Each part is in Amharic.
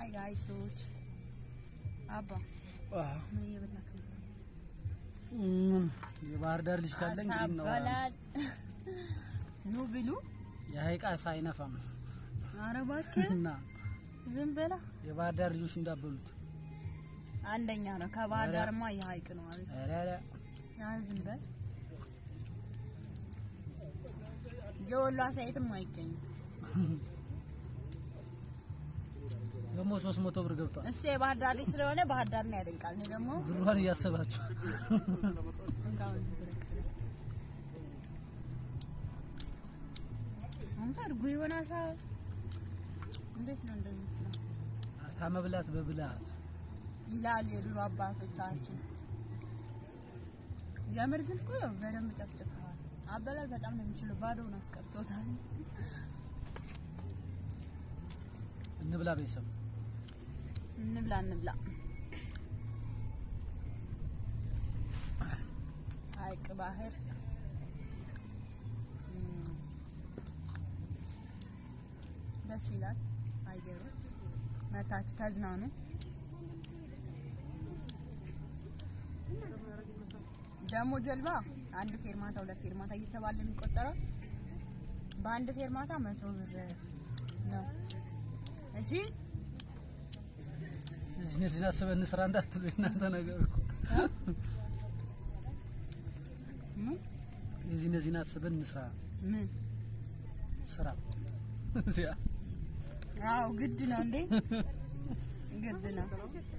ሀይ ጋይሶች አባ ምን እየበላክ ነው? የባህር ዳር ልጅ ካለ እንግዲህ አሳ ነው በላል። ኑ ብሉ። የሀይቅ አሳ አይነፋም ኧረ እባክህ እና ዝም በላ። የባህር ዳር ልጆች እንዳበሉት አንደኛ ነው። ከባህር ኧረ። ዳርማ የሀይቅ ነው አሪፍ። ኧረ ኧረ ያ ዝም በል። የወሎ አሳ የትም አይገኝም። ደግሞ ሶስት መቶ ብር ገብቷል። እሱ የባህር ዳር ልጅ ስለሆነ ባህር ዳር ነው ያደንቃል። እኔ ደግሞ ብሯን እያሰባችሁ እንካውን አንተ እርጉ የሆነ አሳ እንዴት ነው እንደምትለው አሳ መብላት በብልሃት ይላል የድሮ አባቶቻችን። የምር ግን እኮ ያው በደንብ ጨፍጭፈዋል። አበላል በጣም ነው የሚችለው። ባዶውን አስቀርቶታል። እንብላ ቤተሰብ እንብላ እንብላ። ሀይቅ ባህር እም፣ ደስ ይላል አየሩ። መታችሁ ተዝናኑ። ደግሞ ጀልባ አንድ ፌርማታ ሁለት ፌርማታ እየተባለ የሚቆጠረው በአንድ ፌርማታ መቶ ብር ነው። እሺ እዚህ እዚህ አስበን እንስራ እንዳትሉ የእናንተ ነገር እኮ ምን የዚህ እነዚህን አስበን እንስራ ምን ስራ እዚያ አዎ ግድ ነው እንዴ ግድ ነው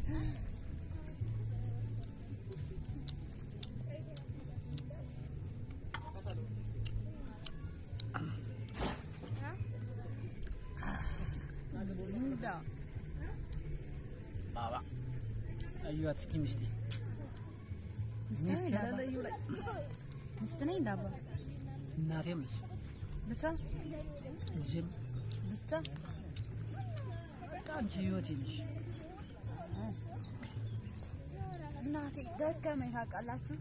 እንዳ ባባ አዩዋት እስኪ ሚስቴ ሚስት ሚስቴ ነኝ ያለ ዳባ እዩ ላይ ሚስት ነኝ ዳባ እናቴም ነች ብቻ ልጄም ብቻ በቃ አንቺ ህይወቴ ነሽ እናቴ ደከመኝ ታውቃላችሁ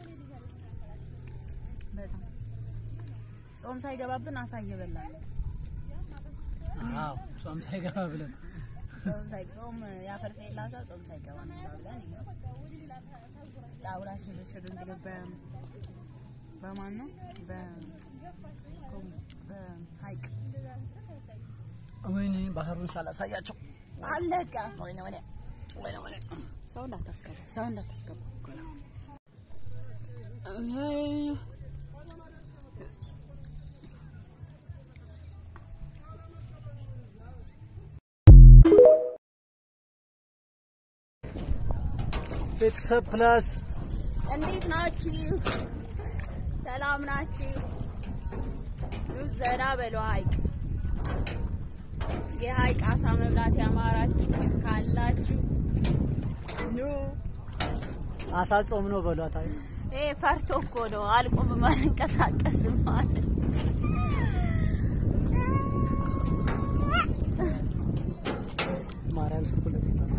በጣም ጾም ሳይገባብን አሳ እየበላን ነው አዎ ጾም ሳይገባ ብለን ጾም ሳይ ጾም ያፈርሰ የላታ ጾም ሳይገባ ነው ብለን ይኸው ጫውላ ሽርሽር እንግዲህ በ በማን ነው በ ኮም- በሀይቅ ወይኔ ባህሩን ሳላሳያቸው አለቀ። ወይኔ ወይኔ ወይኔ ወይኔ ሰው እንዳታስገባ፣ ሰው እንዳታስገባ። ቤተሰብ ፕላስ እንዴት ናችሁ? ሰላም ናችሁ? ኑ ዘና በሉ ሀይቅ የሀይቅ አሳ መብላት ያማራችሁ ካላችሁ ኑ። አሳ ጾም ነው በሏት። አይ ይሄ ፈርቶ እኮ ነው አልቆምም አልንቀሳቀስም ማለት ማርያም ስኩል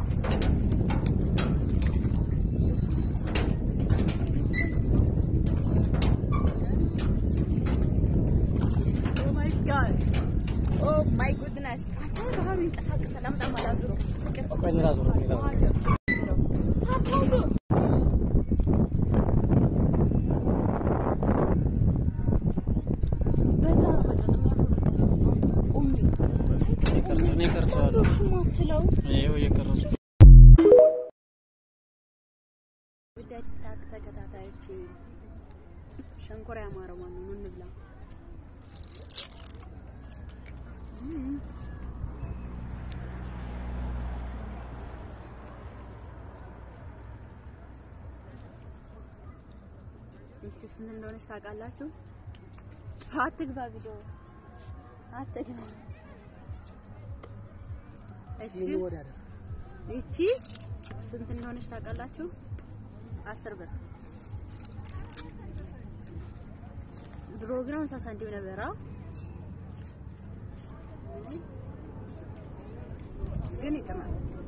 ኦ ማይ ጋድ ኦ ማይ ጉድነስ አንተ ባህሩ ይንቀሳቀሳል። አምጣ ማላዙሮ ቆይ እኔ ላዙረው፣ እኔ ላዙረው። ሳታዙ በዛ ነው መቅረጽ የሚያምረው በዛ ስለሆነ ቁሚ የቀርጽ እኔ ቀርጸዋለሁ። እሺ ማትለው ይኸው እየቀረጹ ውድ ቲክታክ ተከታታዮች ሸንኮራ ያማረው ማን ነው? እንብላ። እም። ይቺ ስንት እንደሆነች ታውቃላችሁ? አትግባ ቪዲዮ አትግባ። እቺ እንወዳደር። ይቺ ስንት እንደሆነች ታውቃላችሁ? አስር ብር ድሮ ግን ሃምሳ ሳንቲም ነበረ። ግን ይጥማል።